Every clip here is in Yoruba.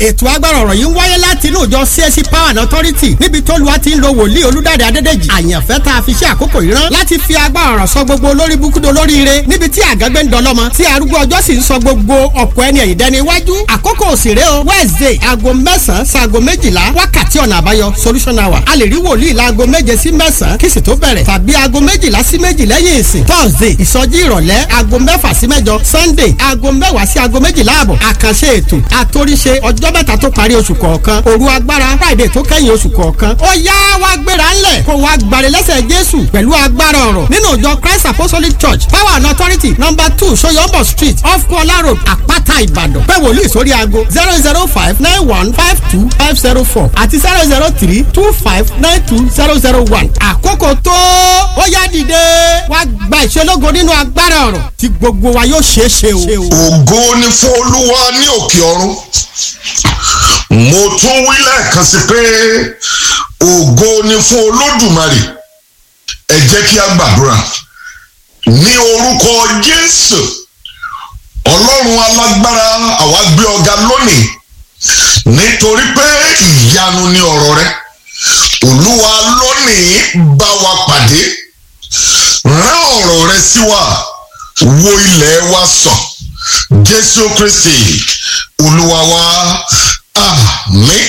ètò agbára ọ̀rọ̀ yìí ń wáyé láti inú ìjọ CSC Power and Authority níbi tó lu àti ń lo wòlíì olúdáde adédèjì àyànfẹ́ tá a fi ṣe àkókò yìí rán láti fi agbára ọ̀rọ̀ sọ gbogbo olórí búkúdo lóríire níbi tí àgágbé ń dọlọ́mọ tí arúgbó ọjọ́ sì ń sọ gbogbo ọ̀pọ̀ ẹni ẹ̀yìn dẹni iwájú àkókò òsèré o Wednesday aago mẹ́sàn-án sago méjìlá wákàtí ọ̀nà àbáyọ solution hour a lè rí wòlíì láago méje sí mẹ́sàn-án kí sì tó bẹ̀rẹ̀ tàbí aago méjìlá sí méjì lẹ́yìn ìsìn Thursday ìsọjí ìrọ̀lẹ́ aago mẹ́fà sí mẹ́jọ Sunday aago mẹ́wàá sí aago méjìlá àbọ̀ àkànṣe ètò àtòríṣe ọjọ́ mẹ́ta tó parí oṣù kọ̀ọ̀kan òru agbára Friday tó kẹ́yìn oṣù kọ̀ọ̀kan ó yá wá gbéra ńlẹ̀ kó wá gbàre lẹ́sẹ̀ Jésù pẹ̀lú agbára ọ̀rọ̀ nínú ìjọ Christ Apostolic Church Power and Authority number two Soyombo Street off Kola Road Àpáta Ìbàdàn pé wòlíì sórí aago zero zero five nine one five two five zero four àti zero zero three two five nine two zero zero one àkókò tó ó yá dìde wá gba ìṣelógo nínú agbára ọ̀rọ̀ tí gbogbo wa yóò ṣeé ṣe o. ògo ni fún olúwa ní òkè ọ̀run mo tún wí lẹ́ẹ̀kan sí pé ògo ni fún olódùmarè ẹ jẹ́ kí a gbàdúrà ní orúkọ jésù ọlọ́run alágbára àwa gbé ọ̀gá lónìí nítorí pé ìyanu ni ọ̀rọ̀ rẹ olúwa lónìí bá wa pàdé rán ọ̀rọ̀ rẹ sí wa wo ilẹ̀ wa sàn jésù kristi olúwa wa àmín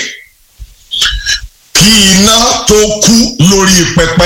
kí iná tó kú lórí pẹpẹ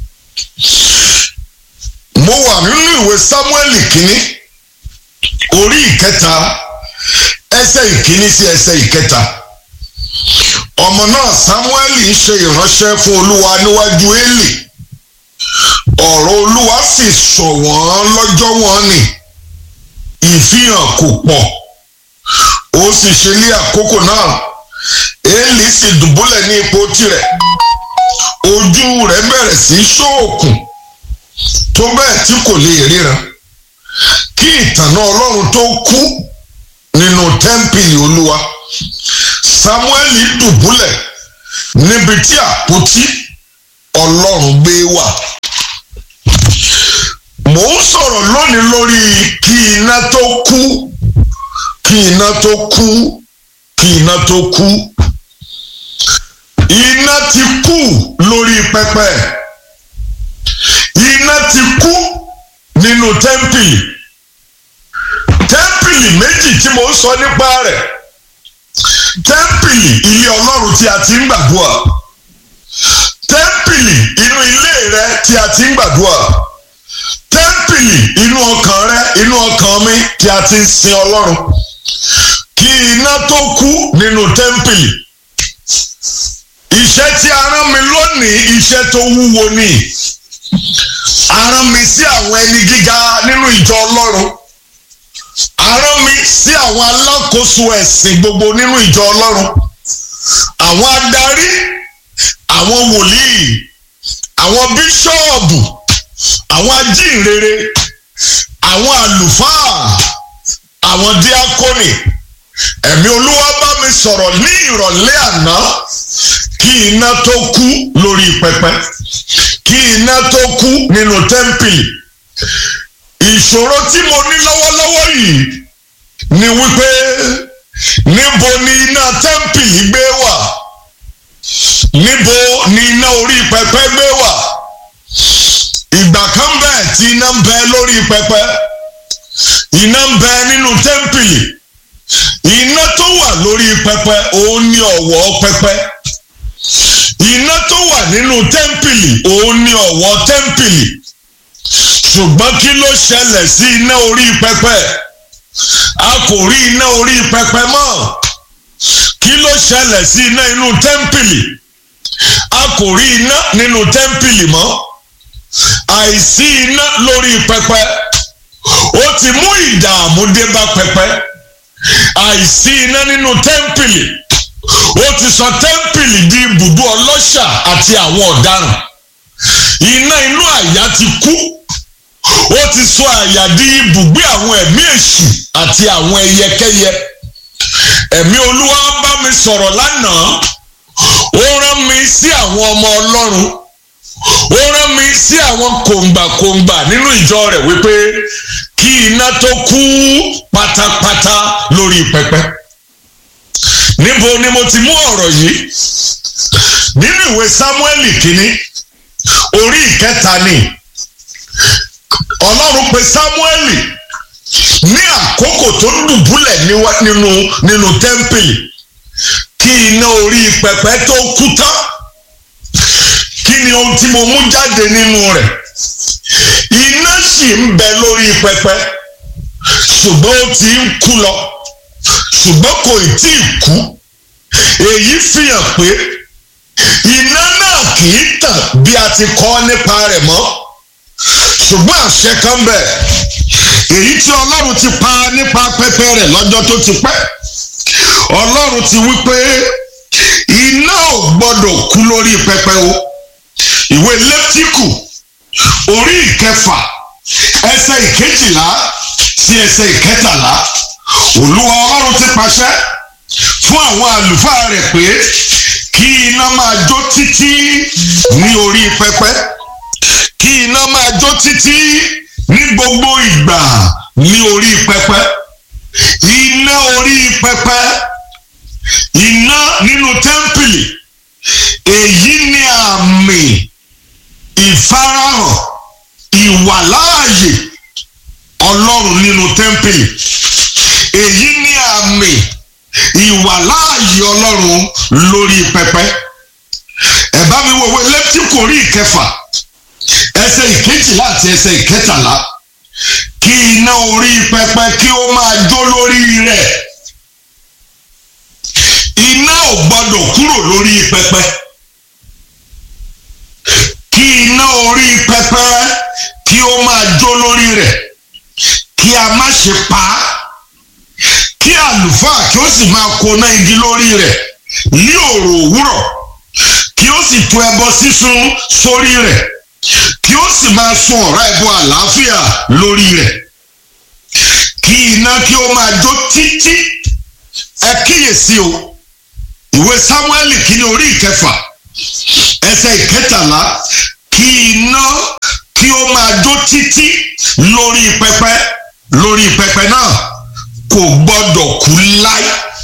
mo wà nínú ìwé sámúẹ́lì kínní orí ìkẹta ẹsẹ̀ ìkíní sí ẹsẹ̀ ìkẹta ọmọ náà sámúẹ́lì ń ṣe ìránṣẹ́ fún olúwa níwájú élì ọ̀rọ̀ olúwa sì sọ̀ wọ́n lọ́jọ́ wọn ni ìfihàn kò pọ̀ ó sì ṣe ní àkókò náà élì sì dùbúlẹ̀ ní ipò tirẹ̀ ojú rẹ̀ bẹ̀rẹ̀ sí ṣóòkùn tó bẹ́ẹ̀ tí kò lè ríran kí ìtànà ọlọ́run tó kú nínú tẹ́ḿpìlì olúwa sámúẹ́lì dùbúlẹ̀ níbi tí àpótí ọlọ́run gbé wà mò ń sọ̀rọ̀ lónìí lórí kí iná tó kú kí iná tó kú kí iná tó kú iná ti kú lórí pẹpẹ iná ti kú nínú tẹ́ḿpìlì tẹ́ḿpìlì méjì tí mo ń sọ nípa rẹ̀ tẹ́ḿpìlì ilé ọlọ́run tí a ti ń gbàdúrà tẹ́ḿpìlì inú ilé rẹ tí a ti ń gbàdúrà tẹ́ḿpìlì inú ọkàn rẹ inú ọkàn mi tí a ti ń sin ọlọ́run kí iná tó kú nínú tẹ́ḿpìlì iṣẹ́ tí a rán mi lónìí iṣẹ́ tó wúwo ni a rán mi sí àwọn ẹni gíga nínú ìjọ ọlọ́run a rán mi sí àwọn alákòóso ẹ̀sìn gbogbo nínú ìjọ ọlọ́run àwọn adarí àwọn wòlíì àwọn bíṣọ́ọ̀bù àwọn ajínrere àwọn àlùfáà àwọn díákónì ẹ̀mí olúwa bá mi sọ̀rọ̀ ní ìrọ̀lẹ́ àná kí iná tó kú lórí pẹpẹ kí iná tó kú nínú tẹ́ḿpìlì ìṣòro tí mo ní lọ́wọ́lọ́wọ́ yìí ni wípé níbo ni iná tẹ́ḿpìlì gbé wà níbo ni iná orí pẹpẹ gbé wà ìgbà kan bẹ́ẹ̀ tí iná ń bẹ lórí pẹpẹ iná ń bẹ nínú tẹ́ḿpìlì iná tó wà lórí pẹpẹ òun ni ọ̀wọ́ pẹpẹ iná tó wà nínú tẹ́ḿpìlì òun ni ọ̀wọ́ tẹ́ḿpìlì ṣùgbọ́n kí ló ṣẹlẹ̀ sí iná orí pẹpẹ a kò rí iná orí pẹpẹ mọ́ kí ló ṣẹlẹ̀ sí iná inú tẹ́ḿpìlì a kò rí iná nínú tẹ́ḿpìlì mọ́ àìsí iná lórí pẹpẹ ó ti mú ìdààmú dé bá pẹpẹ àìsí iná nínú tẹ́ḿpìlì ó ti sọ tẹ́ḿpìlì di ibùdó ọlọ́ṣà àti àwọn ọ̀daràn iná inú àyà ti kú ó ti sọ àyà di ibùgbé àwọn ẹ̀mí èṣù àti àwọn ẹyẹkẹ́yẹ ẹ̀mí olúwa bá mi sọ̀rọ̀ lánàá ó rán mi sí àwọn ọmọ ọlọ́run ó rán mi sí àwọn kòǹgbàkòǹgbà nínú ìjọ rẹ̀ wípé kí iná tó kú pátápátá lórí pẹpẹ níbo ni mo ti mú ọ̀rọ̀ yìí nínú ìwé Sámúẹ́lì kínní orí ìkẹta ni ọlọ́run pe Sámúẹ́lì ní àkókò tó dùbúlẹ̀ nínú nínú tẹ́ḿpìlì kí iná orí pẹpẹ tó kú tán kí ni ohun tí mo mú jáde nínú rẹ̀ iná sì ń bẹ lórí pẹpẹ ṣùgbọ́n ó ti ń kú lọ ṣùgbọ́n kò tí ì kú èyí fi hàn pé iná náà kì í tàn bí a ti kọ́ nípa rẹ̀ mọ́ ṣùgbọ́n àṣẹ kan bẹ̀ èyí tí ọlọ́run ti pa nípa pẹpẹ rẹ̀ lọ́jọ́ tó ti pẹ́ ọlọ́run ti wí pé iná ò gbọ́dọ̀ kú lórí pẹpẹ o ìwé lẹ́tíkù orí ìkẹfà ẹsẹ̀ ìkejìlá sí ẹsẹ̀ ìkẹtàlá olúwa ọlọ́run ti pàṣẹ fún àwọn àlùfáà rẹ̀ pé kí iná máa jó títí ní orí pẹpẹ kí iná máa jó títí ní gbogbo ìgbà ní orí pẹpẹ iná orí pẹpẹ iná nínú tẹ́ḿpìlì èyí ni àmì ìfarahàn ìwàláàyè ọlọ́run nínú tẹ́ḿpìlì èyí ni àmì ìwàláàyè ọlọ́run lórí pẹpẹ ẹ bá mi wòwe lẹ́tíkù orí ìkẹfà ẹsẹ̀ ìkejìlá àti ẹsẹ̀ ìkẹtàlá kí iná orí pẹpẹ kí ó máa jó lórí rẹ̀ iná ò gbọdọ̀ kúrò lórí pẹpẹ kí iná orí pẹpẹ kí ó máa jó lórí rẹ̀ kí a má ṣe pa á kí àlùfáà kí ó sì máa koná igi lórí rẹ̀ ní òrò òwúrọ̀ kí ó sì tu ẹbọ sísun sórí rẹ̀ kí ó sì máa sun ọ̀rá ẹbọ àlàáfíà lórí rẹ̀ kí iná kí ó máa jó títí ẹ kíyèsí o ìwé Sámúẹ́lì kìíní orí ìkẹfà ẹsẹ̀ ìkẹtàlá kí iná kí ó máa jó títí lórí pẹpẹ lórí pẹpẹ náà kò gbọdọ̀ kú láí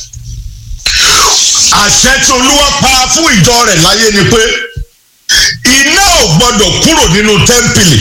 àṣẹ tí olúwa pa fún ìjọ rẹ̀ láyé ni pé iná ò gbọdọ̀ kúrò nínú tẹ́ḿpìlì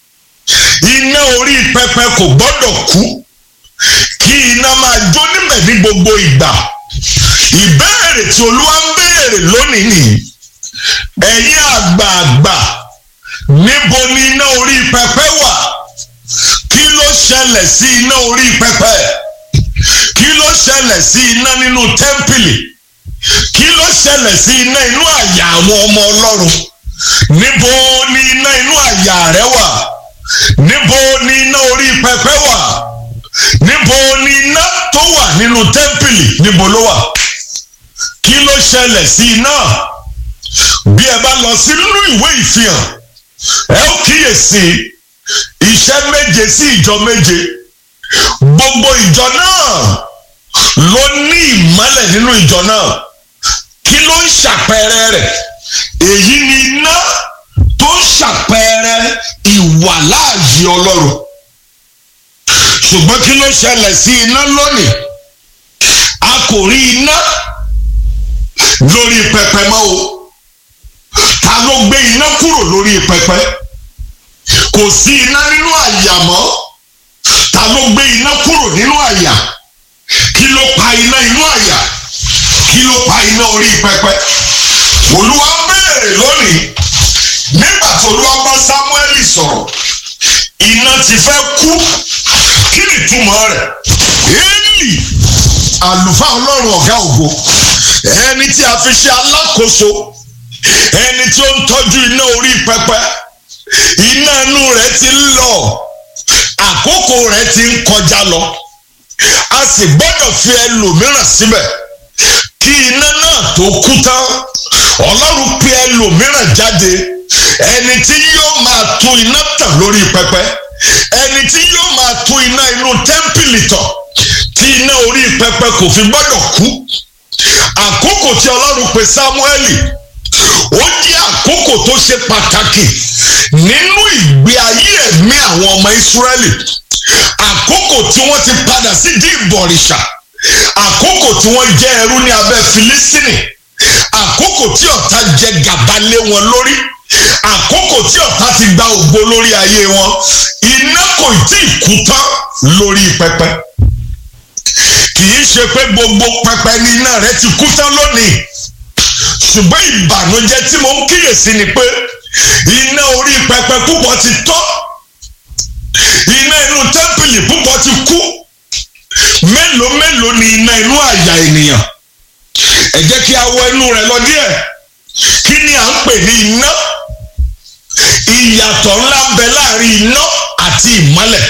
iná orí pẹpẹ kò gbọdọ̀ kú kí iná máa jó níbẹ̀ ní gbogbo ìgbà ìbéèrè tí olúwa ń béèrè lónìí nìyí ẹ̀yin àgbààgbà níbo ni iná orí pẹpẹ wà kí ló ṣẹlẹ̀ sí iná orí pẹpẹ kí ló ṣẹlẹ̀ sí iná nínú tẹ́ḿpìlì kí ló ṣẹlẹ̀ sí iná inú àyà àwọn ọmọ ọlọ́run níbo ni iná inú àyà rẹ wà níbo ni iná orí pẹpẹ wà níbo ni iná tó wà nínú tẹ́ḿpìlì níbo ló wà kí ló ṣẹlẹ̀ sí iná bí ẹ bá lọ sí nínú ìwé ìfihàn ẹ ó kíyèsí iṣẹ́ méje sí ìjọ méje gbogbo ìjọ náà ló ní ìmọ́lẹ̀ nínú ìjọ náà kí ló ń ṣàpẹẹrẹ rẹ̀ èyí ni iná tó ń ṣàpẹẹrẹ ìwàláàyè ọlọ́run ṣùgbọ́n kí ló ṣẹlẹ̀ sí iná lónìí a kò rí iná lórí pẹpẹ mọ́ o ta ló gbé iná kúrò lórí pẹpẹ kò sí iná nínú àyà mọ́ ta ló gbé iná kúrò nínú àyà kí ló pa iná inú àyà kí ló pa iná orí pẹpẹ olúwa béèrè lónìí nígbà tó olúwa bá sámúẹ́lì sọ̀rọ̀ iná ti fẹ́ kú kí ni ìtumọ̀ rẹ̀ éèlì àlùfáà ọlọ́run ọ̀gá ògo ẹni tí a fi ṣe alákòóso ẹni tí ó ń tọ́jú iná orí pẹpẹ iná inú rẹ̀ ti ń lọ àkókò rẹ̀ ti ń kọjá lọ a sì gbọ́dọ̀ fi ẹlòmíràn síbẹ̀ kí iná náà tó kú tán ọlọ́run pe ẹlòmíràn jáde ẹni tí yóò máa tún iná tàn lórí pẹpẹ ẹni tí yóò máa tún iná inú tẹ́ḿpìlì tàn tí iná orí pẹpẹ kò fi gbọ́dọ̀ kú àkókò tí ọlọ́run pe sámúẹ́lì ó jẹ́ àkókò tó ṣe pàtàkì nínú ìgbé ayé ẹ̀mí àwọn ọmọ ìsírẹ́lì àkókò tí wọ́n ti padà sí di ìbọ̀rìṣà àkókò tí wọ́n jẹ́ ẹrú ní abẹ́ Fílístínì àkókò tí ọ̀tá jẹ gàba lé wọn lórí àkókò tí ọ̀tá ti gba ògo lórí ayé wọn iná kò tí ì kú tán lórí pẹpẹ kì í ṣe pé gbogbo pẹpẹ ní iná rẹ ti kú tán lónìí ṣùgbọ́n ìbànújẹ́ tí mo ń kíyèsí ni pé iná orí pẹpẹ púpọ̀ ti tọ́ iná inú tẹ́ḿpìlì púpọ̀ ti kú mélòó mélòó ni iná inú àyà ènìyàn ẹ jẹ́ kí a wọ inú rẹ̀ lọ díẹ̀ kí ni à ń pè ní iná ìyàtọ̀ ńlá ń bẹ láàrin iná àti ìmọ́lẹ̀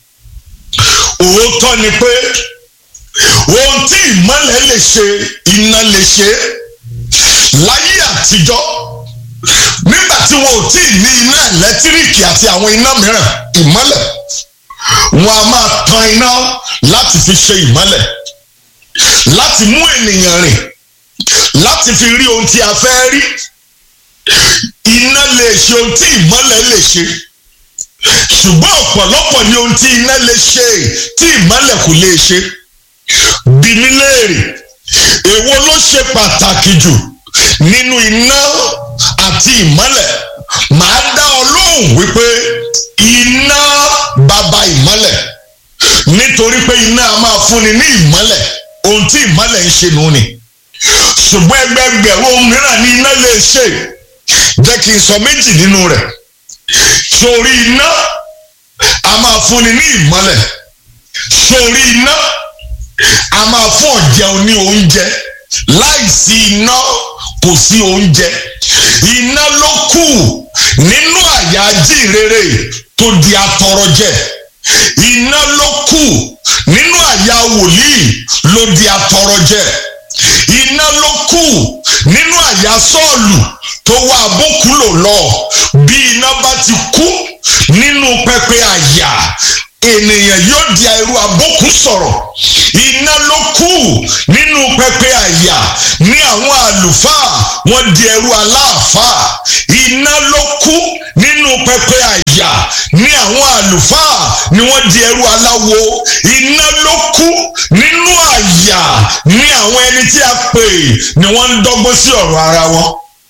òótọ́ ni pé ohun tí ìmọ́lẹ̀ lè ṣe iná lè ṣe láyé àtijọ́ nígbà tí wọn ò tí ì ní iná ẹ̀lẹ́tíríkì àti àwọn iná mìíràn ìmọ́lẹ̀ wọn a máa tan iná láti fi ṣe ìmọ́lẹ̀ láti mú ènìyàn rìn láti fi rí ohun tí a fẹ́ rí iná lè ṣe ohun tí ìmọ́lẹ̀ lè ṣe ṣùgbọ́n ọ̀pọ̀lọpọ̀ ni ohun tí iná lè ṣe tí ìmọ́lẹ̀ kò lè ṣe bí mi léèrè èwo ló ṣe pàtàkì jù nínú iná àti ìmọ́lẹ̀ màá dá ọ lóhùn wípé iná bàbá ìmọ́lẹ̀ nítorí pé iná a máa fúnni ní ìmọ́lẹ̀ ohun tí ìmọ́lẹ̀ ń ṣe nù ni ṣùgbọ́n ẹgbẹgbẹ̀rún ohun mìíràn ní iná lè ṣe jẹ́ kí n sọ méjì nínú rẹ̀ sórí iná a máa fúnni ní ìmọ́lẹ̀ sórí iná a máa fún ọ̀jẹun ní oúnjẹ láìsí iná kò sí oúnjẹ iná ló kù nínú àyà jíìrere tó di atọrọjẹ iná ló kù nínú àyà wòlíì ló di atọrọjẹ iná ló kù nínú àyà sọ́ọ̀lù tó wá abókùlò lọ bí iná bá ti kú nínú pẹpẹ àyà ènìyàn yóò di ẹrú abókù sọ̀rọ̀ iná ló kù nínú pẹpẹ àyà ní àwọn àlùfáà wọ́n di ẹrú aláàfáà iná ló kù nínú pẹpẹ àyà ní àwọn àlùfáà ni wọ́n di ẹrú aláwo iná ló kù nínú àyà ní àwọn ẹni tí a pè ni wọ́n ń dọ́gbọ́n sí ọ̀rọ̀ ara wọn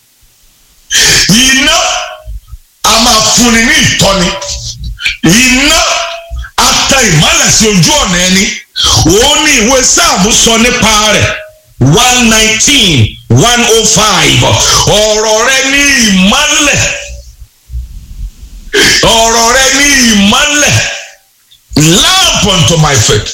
iná a máa fúnni ní ìtọ́ni iná a ta ìmọ́lẹ̀ sí ojú ọ̀nà ẹni òun ní ìwé sáàmù sọ nípa rẹ̀ one nineteen one oh five ọ̀rọ̀ rẹ ní ìmọ́lẹ̀ ọ̀rọ̀ rẹ ní ìmọ́lẹ̀ lamp unto my feet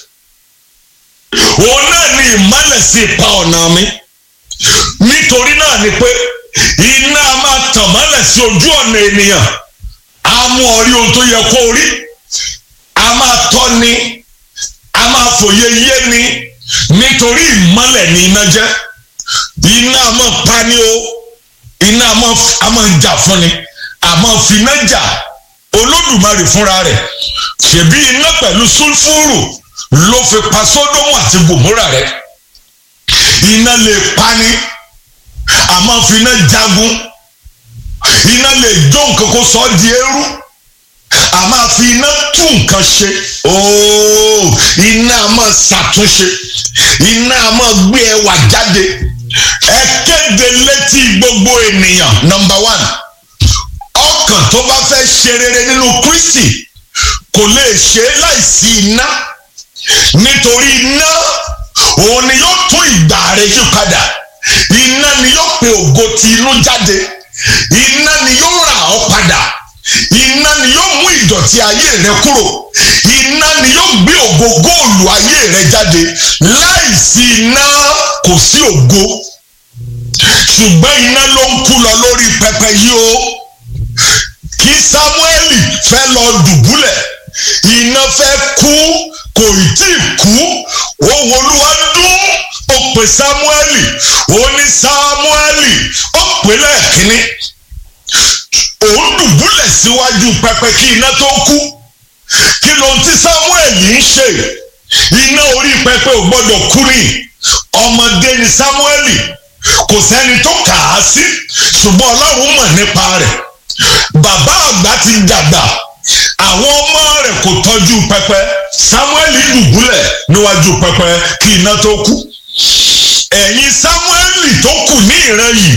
òun náà ní ìmọ́lẹ̀ sí ipa ọ̀nà mi nítorí náà ni pé iná a máa tàn mọ́lẹ̀ sí ojú ọ̀nà ènìyàn a mú ọ rí ohun tó yẹ kó rí a máa tọ́ ni a máa fòye yé ni nítorí ìmọ́lẹ̀ ni iná jẹ́ iná a máa pa ni o iná a máa a máa jà fún ni a máa fi iná jà olódùmarè fúnra rẹ̀ ṣèbí iná pẹ̀lú sulfuru ló fi pa sódómù àti gòmórà rẹ̀ iná lè pa ni a máa fi iná jagun iná lè jó nǹkan kó sọ ọ́ di eérú a máa fi iná tú nǹkan ṣe ooo iná a máa ṣàtúnṣe iná a máa gbé ẹwà jáde ẹ kéde létí gbogbo ènìyàn nọmba one ọkàn tó bá fẹ́ ṣe rere nínú Kristi kò lè ṣe é láìsí iná nítorí iná òun ni yóò tún ìgbà rẹ yí padà iná ni yóò pe ògo ti inú jáde iná ni yóò rà ọ́ padà iná ni yóò mú ìdọ̀tí ayé rẹ kúrò iná ni yóò gbé ògo góòlù ayé rẹ jáde láìsí iná kò sí ògo ṣùgbọ́n iná ló ń kú lọ lórí pẹpẹ yìí o kí Sámúẹ́lì fẹ́ lọ dùbúlẹ̀ iná fẹ́ kú kò tí ì kú ohùn Olúwa dún ó pè Sámúẹ́lì ó ní Sámúẹ́lì ó pè lẹ́ẹ̀kínní òun dùbúlẹ̀ síwájú pẹpẹ kí iná tó kú kí ló ń tí Sámúẹ́lì ń ṣe iná orí pẹpẹ ò gbọ́dọ̀ kú ni ọmọdé ni Sámúẹ́lì kò sẹ́ni tó kà á sí ṣùgbọ́n Ọlọ́run mọ̀ nípa rẹ̀ bàbá àgbà ti dàgbà àwọn ọmọ rẹ̀ kò tọ́jú pẹpẹ samuel dùbúlẹ̀ níwájú pẹpẹ kí iná tó kú ẹ̀yin samuel tó kù ní ìran yìí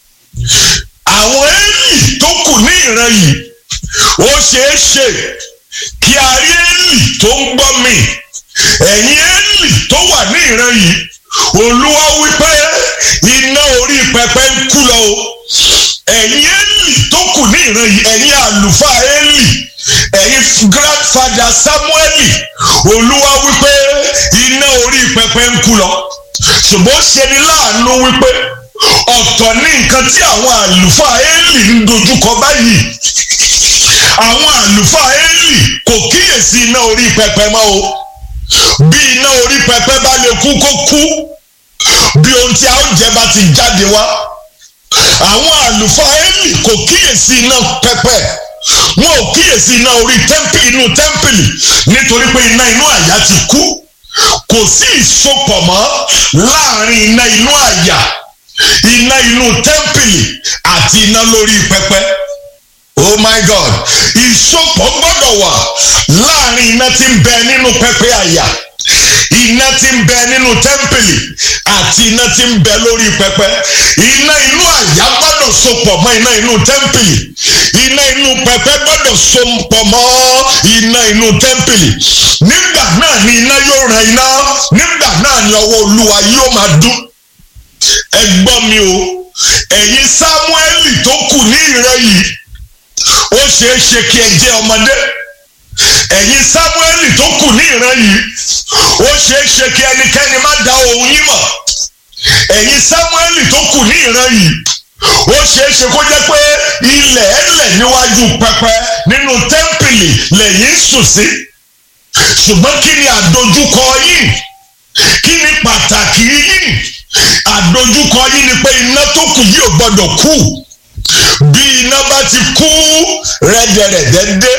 àwọn eli tó kù ní ìran yìí ó ṣeé ṣe kí a rí eli tó ń gbọ́ mi ẹ̀yin eli tó wà ní ìran yìí olúwa wípé iná orí pẹpẹ ń kú lọ o ẹ̀yin eli tó kù ní ìran yìí ẹ̀yin àlùfáà eli ẹ̀yin grandfather samueli olúwa wípé iná orí pẹpẹ ń kú lọ ṣùgbọ́n ṣe ni láàánú wípé ọ̀tọ̀ ní nǹkan tí àwọn àlùfáà eli ń dojúkọ báyìí àwọn àlùfáà eli kò kíyèsí iná orí pẹpẹ mọ́ o bí iná orí pẹpẹ bá lè kú kó kú bí ohun tí a ó jẹ bá ti jáde wá àwọn àlùfáà eli kò kíyèsí iná pẹpẹ wọn ò kíyèsí iná orí inú tẹ́ḿpìlì nítorí pé iná inú àyà ti kú kò sí ìsopọ̀ mọ́ láàrin iná inú àyà iná inú tẹ́ḿpìlì àti iná lórí pẹpẹ oh my god ìsopọ̀ gbọ́dọ̀ wà láàrin iná tí ń bẹ nínú pẹpẹ àyà iná tí ń bẹ nínú tẹ́ḿpìlì àti iná tí ń bẹ lórí pẹpẹ iná inú àyà gbọ́dọ̀ sopọ̀ mọ́ iná inú tẹ́ḿpìlì iná inú pẹpẹ gbọ́dọ̀ sopọ̀ mọ́ iná inú tẹ́ḿpìlì nígbà náà ni iná yóò ran iná nígbà náà ni ọwọ́ olúwa yóò máa dún ẹ gbọ́ mi o ẹ̀yin sámúẹ́lì tó kù ní ìran yìí ó ṣeé ṣe kí ẹ jẹ́ ọmọdé ẹ̀yin sámúẹ́lì tó kù ní ìran yìí ó ṣeé ṣe kí ẹnikẹ́ni má da ohun yín mọ̀ ẹ̀yin sámúẹ́lì tó kù ní ìran yìí ó ṣeé ṣe kó jẹ́ pé ilẹ̀ ẹlẹ̀ níwájú pẹpẹ nínú tẹ́ḿpìlì lẹ́yìn sùn sí ṣùgbọ́n kí ni àdojúkọ yín kí ni pàtàkì yín àdojúkọ yín ni pé iná tó kù yìí ò gbọ́dọ̀ kú bí iná bá ti kú rẹ́dẹ̀rẹ̀dẹ̀ dé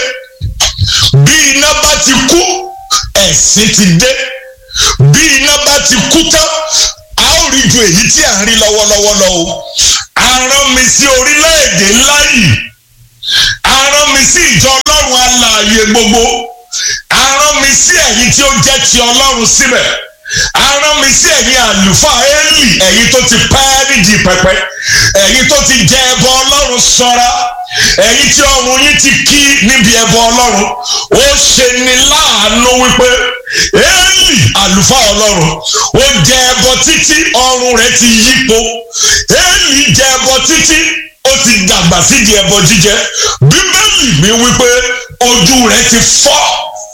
bí iná bá ti kú ẹ̀sìn ti dé bí iná bá ti kú tán a ó rí ju èyí tí à ń rí lọ́wọ́lọ́wọ́ lọ o a rán mi sí orílẹ̀-èdè ńlá yìí a rán mi sí ìjọ ọlọ́run alààyè gbogbo a rán mi sí ẹ̀yin tí ó jẹ́ ti ọlọ́run síbẹ̀ a rán mi sí ẹ̀yin àlùfáà Élì ẹ̀yin tó ti pẹ́ nídìí pẹpẹ ẹ̀yin tó ti jẹ ẹbọ ọlọ́run sọ́ra ẹ̀yin tí ọrùn yín ti kí níbi ẹbọ ọlọ́run ó ṣe ni láàánú wípé Élì àlùfáà ọlọ́run ó jẹ ẹbọ títí ọrùn rẹ̀ ti yípo Élì jẹ ẹbọ títí ó ti dàgbà sídìí ẹbọ jíjẹ bíbélì mi wípé ojú rẹ̀ ti fọ́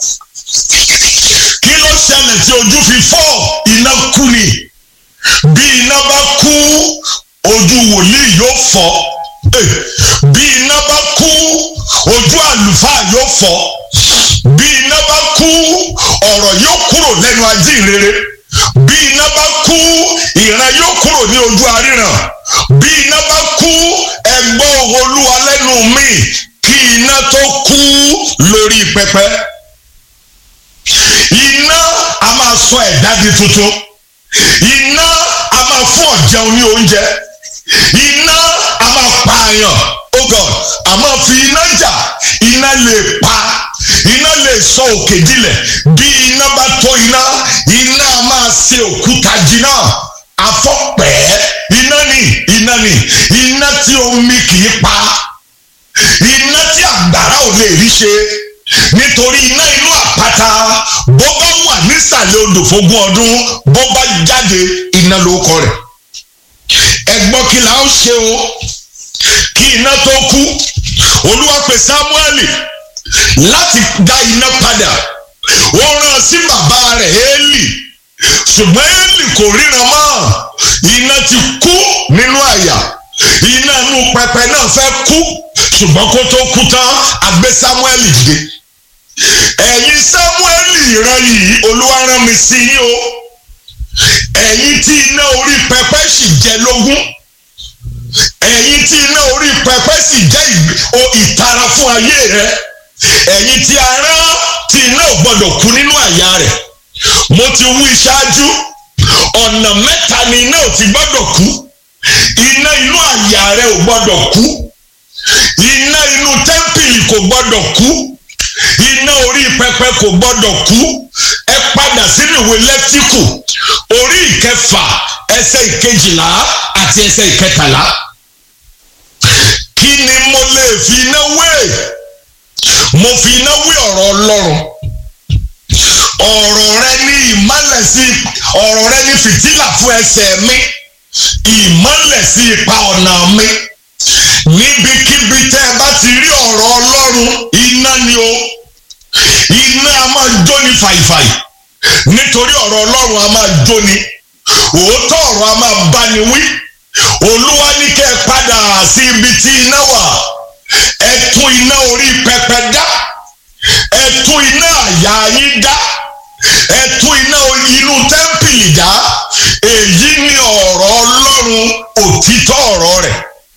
kí ló ṣẹlẹ̀ tí ojú fi fọ́ iná kú ni bí iná bá kú ojú wòlíì yóò fọ́ bí iná bá kú ojú àlùfáà yóò fọ́ bí iná bá kú ọ̀rọ̀ yóò kúrò lẹ́nu ajínrere bí iná bá kú ìran yóò kúrò ní ojú aríran bí iná bá kú ẹgbọ́ olúwa lẹ́nu mi kí iná tó kú lórí pẹpẹ iná a máa sọ ẹ̀dá di tuntun iná a máa fún ọ̀jẹun ní oúnjẹ iná a máa pààyàn oh god a máa fi iná jà iná lè pa iná lè sọ òkè dilẹ̀ bí iná bá tó iná iná a máa ṣe òkúta jìnnà afọ́pẹ́ iná ni iná ni iná tí omi kì í pa iná tí àgbàrá ò lè rí ṣe nítorí iná inú àpáta bó bá wà nísàlẹ̀ odò fógún ọdún bó bá jáde iná lórúkọ rẹ̀ ẹ gbọ́ kí la ó ṣe o kí iná tó kú olúwa pè sámúẹ́lì láti dá iná padà ó rán sí bàbá rẹ̀ élì ṣùgbọ́n élì kò ríran mọ́ iná ti kú nínú àyà iná inú pẹpẹ náà fẹ́ kú ṣùgbọ́n kó tó kú tán a gbé sámúẹ́lì dìde ẹ̀yin sámúẹ́lì ìran yìí olúwa rán mi sí yín o ẹ̀yin tí iná orí pẹpẹ sì jẹ lógún ẹ̀yin tí iná orí pẹpẹ sì jẹ́ ìtara fún ayé rẹ ẹ̀yin tí ara tí iná ò gbọ́dọ̀ kú nínú àyà rẹ̀ mo ti wí ṣáájú ọ̀nà mẹ́ta ni iná ò ti gbọ́dọ̀ kú iná inú àyà rẹ ò gbọ́dọ̀ kú iná inú tẹ́ḿpìlì kò gbọ́dọ̀ kú iná orí pẹpẹ kò gbọdọ̀ kú ẹ padà sínú ìwé lẹ́tíkù orí ìkẹfà ẹsẹ̀ ìkejìlá àti ẹsẹ̀ ìkẹtàlá kí ni mo lè fi iná wé mo fi iná wé ọ̀rọ̀ ọlọ́run ọ̀rọ̀ rẹ ní ìmọ́lẹ̀ sí ọ̀rọ̀ rẹ ní fìtílà fún ẹsẹ̀ mi ìmọ́lẹ̀ sí ipa ọ̀nà mi níbikíbi tẹ́ ẹ bá ti rí ọ̀rọ̀ ọlọ́run iná ni o iná a máa jóni fàìfàì nítorí ọ̀rọ̀ ọlọ́run a máa jóni òótọ́ ọ̀rọ̀ a máa báni wí olúwa ní kẹ́ ẹ padà sí ibi tí iná wà ẹ tún iná orí pẹpẹ dá ẹ tún iná àyà yín dá ẹ tún iná inú tẹ́ḿpìlì dá èyí ni ọ̀rọ̀ ọlọ́run òtítọ́ ọ̀rọ̀ rẹ̀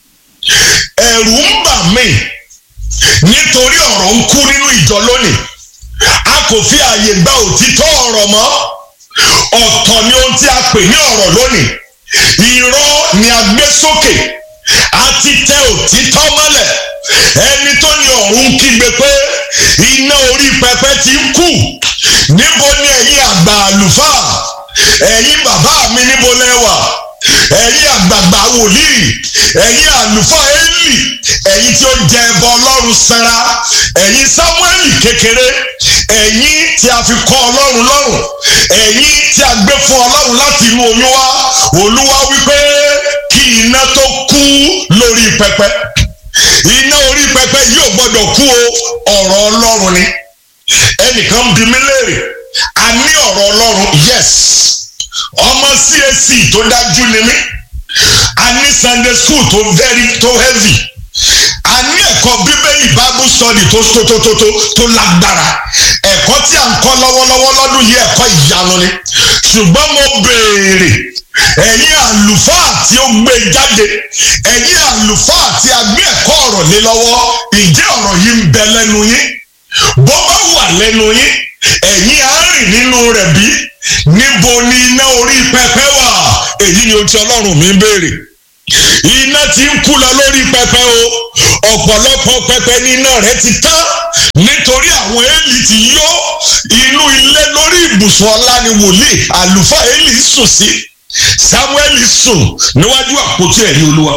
ẹ̀rù ń bà mí nítorí ọ̀rọ̀ ń kú nínú ìjọ lónìí a kò fi àyè gba òtítọ́ ọ̀rọ̀ mọ́ ọ̀tọ̀ ni ohun tí a pè ní ọ̀rọ̀ lónìí irọ́ ni a gbé sókè a ti tẹ òtítọ́ mọ́lẹ̀ ẹni tó ní ọ̀run kígbe pé iná orí pẹpẹ ti ń kú níbo ni ẹ̀yin àgbà àlùfáà ẹ̀yin bàbá mi níbo lẹ wà ẹ̀yin àgbààgbà wòlíì ẹ̀yin àlùfáà Élì ẹ̀yin tí ó jẹ ẹbọ ọlọ́run sanra ẹ̀yin sámúẹ́lì kékeré ẹ̀yin tí a fi kọ́ ọlọ́run lọ́rùn ẹ̀yin tí a gbé fún ọlọ́run láti inú oyún wá olúwa wípé kí iná tó kú lórí pẹpẹ iná orí pẹpẹ yóò gbọdọ̀ kú o ọ̀rọ̀ ọlọ́run ni ẹnìkan bí mi léèrè a ní ọ̀rọ̀ ọlọ́run yes ọmọ CAC tó dájú ni mí a ní Sunday school tó very tó heavy a ní ẹ̀kọ́ bíbélì bible study tó tótótótó tó lágbára ẹ̀kọ́ tí a ń kọ́ lọ́wọ́lọ́wọ́ lọ́dún yìí ẹ̀kọ́ ìyanu ni ṣùgbọ́n mo béèrè ẹ̀yin àlùfáà tí ó gbé jáde ẹ̀yin àlùfáà tí a gbé ẹ̀kọ́ ọ̀rọ̀ lé lọ́wọ́ ǹjẹ́ ọ̀rọ̀ yìí ń bẹ lẹ́nu yín bó bá wà lẹ́nu yín ẹ̀yin á rìn nínú rẹ̀ bí níbo ni iná orí pẹpẹ wà èyí ni ohun tí ọlọ́run mi ń béèrè iná ti ń kú lọ lórí pẹpẹ o ọ̀pọ̀lọpọ̀ pẹpẹ ní iná rẹ̀ ti tán nítorí àwọn Élì ti yó inú ilé lórí ibùsùn ọlá ni wòlíì àlùfáà Élì sùn sí Samuel sùn níwájú àpótí ẹ̀rí olúwa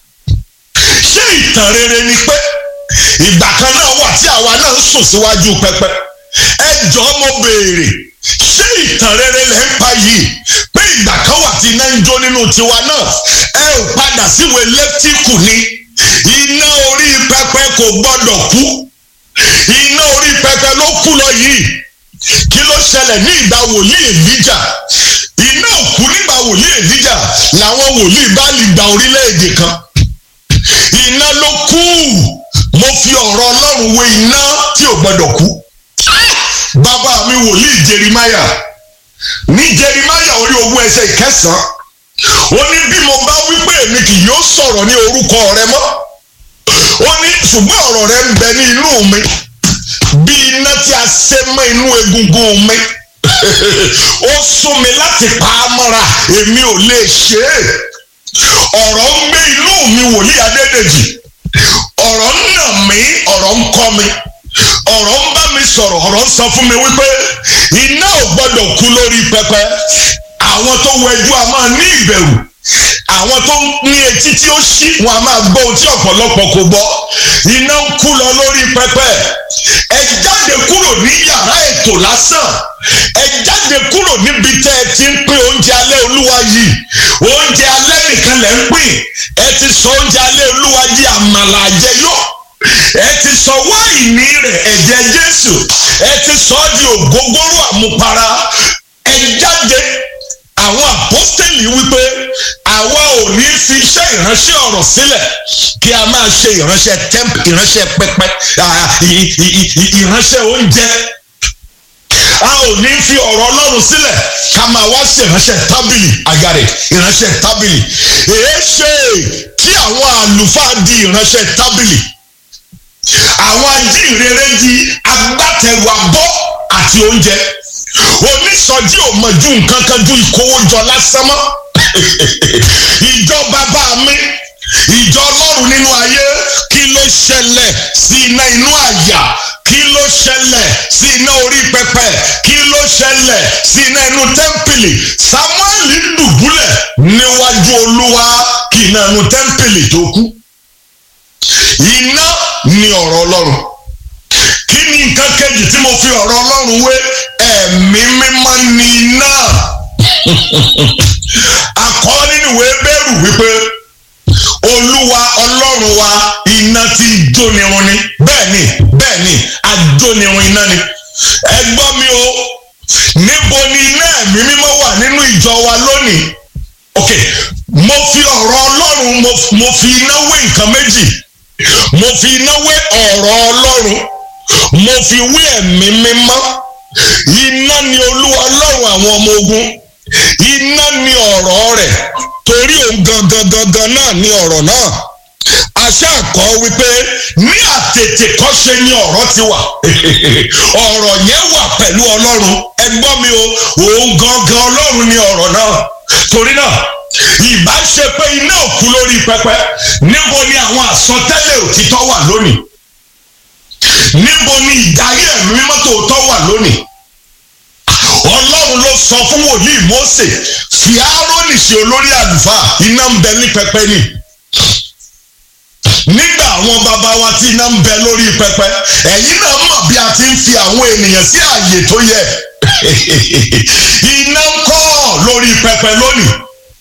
ṣé ìtàn rere ni pé ìgbà kan náà wà tí àwa náà ń sùn síwájú pẹpẹ ẹ jọ̀ọ́ mo béèrè ṣé ìtàn rere lẹ ń pa yìí pé ìgbà kan wà tí iná ń jó nínú tiwa náà ẹ ò padà síwèé lẹ́tíkù ni iná orí pẹpẹ kò gbọdọ̀ kú iná orí pẹpẹ ló kú lọ yìí kí ló ṣẹlẹ̀ ní ìgbà wòlíì èlíjà iná òkú nígbà wòlíì èlíjà làwọn wòlíì bá lè gba orílẹ̀-èdè kan iná ló kú mo fi ọ̀rọ̀ ọlọ́run wé iná tí ò gbọdọ̀ kú bàbá mi wòlíì jerimaya ní jerimaya orí ogún ẹsẹ̀ ìkẹsàn-án ó ní bí mo bá wí pé èmi kì yóò sọ̀rọ̀ ní orúkọ rẹ mọ́ ó ní ṣùgbọ́n ọ̀rọ̀ rẹ ń bẹ ní inú mi bí iná tí a ṣe mọ́ inú egungun mi ó sún mi láti pa á mọ́ra èmi ò lè ṣe é ọ̀rọ̀ ń gbé inú mi wòlíì adédèjì ọ̀rọ̀ ń nà mí ọ̀rọ̀ ń kọ́ mi ọ̀rọ̀ ń bá mi sọ̀rọ̀ ọ̀rọ̀ ń sọ fún mi wípé iná ò gbọ́dọ̀ kú lórí pẹpẹ àwọn tó wẹjú a máa ní ìbẹ̀rù àwọn tó ní etí tí ó ṣí wọn a máa gbọ́ ohun tí ọ̀pọ̀lọpọ̀ kò gbọ́ iná ń kú lọ lórí pẹpẹ ẹ jáde kúrò ní yàrá ètò lásán ẹ jáde kúrò níbi tẹ́ ẹ ti ń pín oúnjẹ alẹ́ olúwa yìí oúnjẹ alẹ́ nìkan lẹ́ ń pín ẹ ti sọ oúnjẹ alẹ́ olúwa yìí àmàlà àjẹyọ ẹ ti sọ wáìnì rẹ̀ ẹ̀jẹ̀ jésù ẹ ti sọ ọ́ di ògógóró àmupara ẹ jáde àwọn àpọ́stẹ́lì wípé àwa ò ní fi iṣẹ́ ìránṣẹ́ ọ̀rọ̀ sílẹ̀ kí a máa ṣe ìránṣẹ́ temp ìránṣẹ́ pẹpẹ ìránṣẹ́ oúnjẹ a ò ní fi ọ̀rọ̀ ọlọ́run sílẹ̀ ká máa wá sí ìránṣẹ́ tábìlì àgàrẹ̀ ìránṣẹ́ tábìlì èé ṣe tí àwọn àlùfáà di ìránṣẹ́ tábìlì àwọn ajínrere di agbátẹrù abọ́ àti oúnjẹ onísọjí ò mọ̀ ju nǹkan kan ju ìkówójọ lásán mọ́ ìjọ bàbá mi ìjọ ọlọ́run nínú ayé kí ló ṣẹlẹ̀ sí iná inú àyà kí ló ṣẹlẹ̀ sí iná orí pẹpẹ kí ló ṣẹlẹ̀ sí iná inú tẹ́ḿpìlì samuel dùbúlẹ̀ níwájú olúwa kí iná inú tẹ́ḿpìlì tó kú iná ni ọ̀rọ̀ ọlọ́run kí ni nǹkan kejì tí mo fi ọ̀rọ̀ ọlọ́run wé ẹ̀mí mímọ́ ni iná akọ nínú ìwé bẹ́rù wípé olúwa ọlọ́run wa iná tí jónirun ni bẹ́ẹ̀ ni bẹ́ẹ̀ ni ajónirun iná ni ẹ gbọ́ mi o níbo ni iná ẹ̀mí mímọ́ wà nínú ìjọ wa lónìí ok mo fi ọ̀rọ̀ ọlọ́run mo fi iná wé nǹkan méjì mo fi iná wé ọ̀rọ̀ ọlọ́run mo fi wé ẹ̀mí mímọ́ iná ni olúwa ọlọ́run àwọn ọmọ ogun iná ni ọ̀rọ̀ rẹ̀ torí òun gangan gangan náà ni ọ̀rọ̀ náà aṣáàkọ́ wípé ní àtètè kọ́ṣe ni ọ̀rọ̀ ti wà ọ̀rọ̀ yẹn wà pẹ̀lú ọlọ́run ẹ gbọ́ mi o òun gangan ọlọ́run ni ọ̀rọ̀ náà torí náà ìbá ṣe pé iná òkú lórí pẹpẹ níbo ni àwọn àsọtẹ́lẹ̀ òtítọ́ wà lónìí níbo ni ìdarí ẹ̀mí mímọ́ tòótọ́ wà lónìí ọlọ́run ló sọ fún wòlíì Mósè fi Áárónì ṣe olórí àlùfáà iná ń bẹ ní pẹpẹ ni nígbà àwọn bàbá wa tí iná ń bẹ lórí pẹpẹ ẹ̀yin náà mọ̀ bí a ti ń fi àwọn ènìyàn sí ààyè tó yẹ iná ń kọ́ lórí pẹpẹ lónìí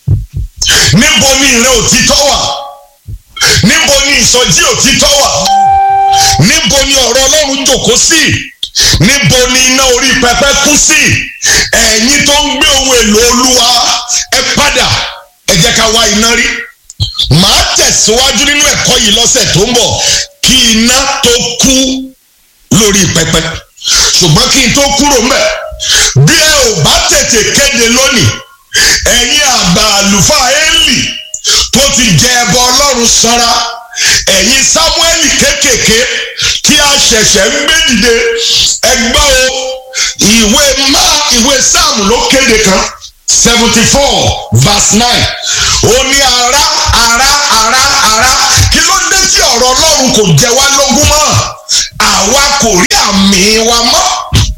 níbo ni ìrẹ́ òtítọ́ wà níbo ni ìsọjí òtítọ́ wà níbo ni ọ̀rọ̀ ọlọ́run jòkó sí níbo ni iná orí pẹpẹ kú sí ẹ̀yin tó ń gbé ohun èlò olúwa ẹ padà ẹ jẹ́ ká wá iná rí màá tẹ̀síwájú nínú ẹ̀kọ́ yìí lọ́sẹ̀ tó ń bọ̀ kí iná tó kú lórí pẹpẹ ṣùgbọ́n kí n tó kúrò mbẹ̀ bí ẹ ò bá tètè kéde lónìí ẹ̀yin àgbà àlùfáà Élì tó ti jẹ ẹbọ ọlọ́run sanra ẹ̀yin sámúẹ́lì kéékèèké tí a ṣẹ̀ṣẹ̀ ń gbé dìde ẹgbẹ́ o ìwé má ìwé sáàmù ló kéde kan seventy four verse nine ó ní ara ara ara ara kí ló dé tí ọ̀rọ̀ ọlọ́run kò jẹ wá lógún mọ́ àwa kò rí àmì wa mọ́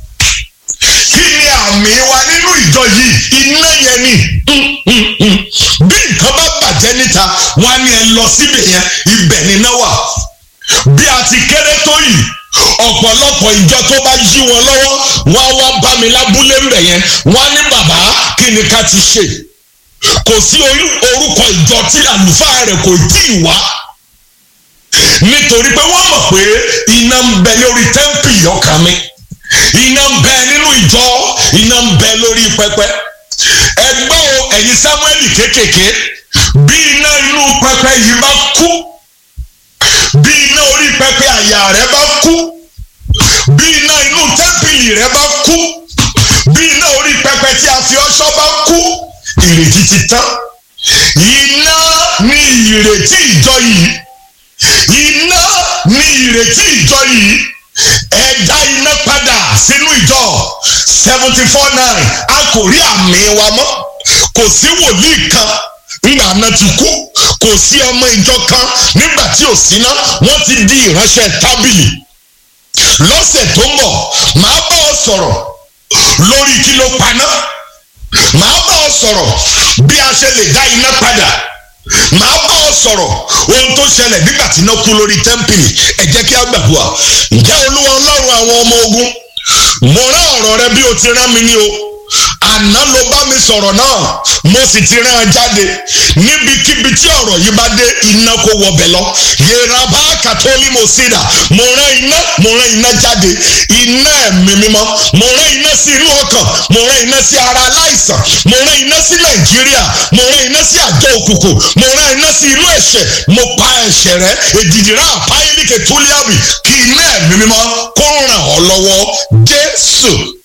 kí ni àmì wa nínú ìjọ yìí iná yẹn ni bí nǹkan bá bàjẹ́ níta wọ́n á ní ẹ lọ síbẹ̀ yẹn ibẹ̀ níná wà bí a ti kéré tó yìí ọ̀pọ̀lọpọ̀ ìjọ tó bá yí wọn lọ́wọ́ wọ́n á wá bá mi lábúlé ńbẹ̀ yẹn wọ́n á ní bàbá kí ni ká ti ṣe kò sí orúkọ ìjọ tí àlùfáà rẹ̀ kò tí ì wá nítorí pé wọ́n mọ̀ pé iná ń bẹ lórí tẹ́ḿpìlì ọkàn mi iná ń bẹ nínú ìjọ iná ń bẹ lórí pẹpẹ ẹgbẹ́ o ẹ̀yin Sámúẹ́lì kéékèèké bí iná inú pẹpẹ yìí bá kú bí iná orí pẹpẹ àyà rẹ bá kú bí iná inú tẹ́ḿpìlì rẹ bá kú bí iná orí pẹpẹ tí a fi ọṣọ́ bá kú ìrètí ti tán iná ní ìrètí ìjọ yìí iná ní ìrètí ìjọ yìí ẹ dá iná padà sínú ìjọ seventy four nine a kò rí àmì wa mọ́ kò sí wòlíì kan nígbà náà ti kú kò sí ọmọ ìjọ kan nígbà tí ò síná wọ́n ti di ìránṣẹ́ tábìlì lọ́sẹ̀ tó ń bọ̀ màá bá ọ sọ̀rọ̀ lórí kí ló paná màá bá ọ sọ̀rọ̀ bí a ṣe lè dá iná padà màá bá ọ sọ̀rọ̀ ohun tó ṣẹlẹ̀ nígbà tí iná kú lórí tẹ́ḿpìlì ẹ jẹ́ kí a gbàdúrà ǹjẹ́ olúwa ọlọ́run àwọn ọmọ ogun mo rán ọ̀rọ̀ rẹ bí o ti rán mi ní o àná ló bá mi sọ̀rọ̀ náà mo sì ti rán an jáde níbikíbi tí ọ̀rọ̀ yìí bá dé iná kó wọbẹ̀ lọ yẹra bá kàtólì mo sí dà mo rán iná mo rán iná jáde iná ẹ̀mí mímọ́ mo rán iná sí inú ọkàn mo rán iná sí ara aláìsàn mo rán iná sí nàìjíríà mo rán iná sí àjọ òkùnkùn mo rán iná sí inú ẹ̀ṣẹ̀ mo pa ẹ̀ṣẹ̀ rẹ èdìdìrá àpáyélíkè túlíàbì kí iná ẹ̀mí mímọ́ kó ràn ọ́ lọ́wọ́ jésù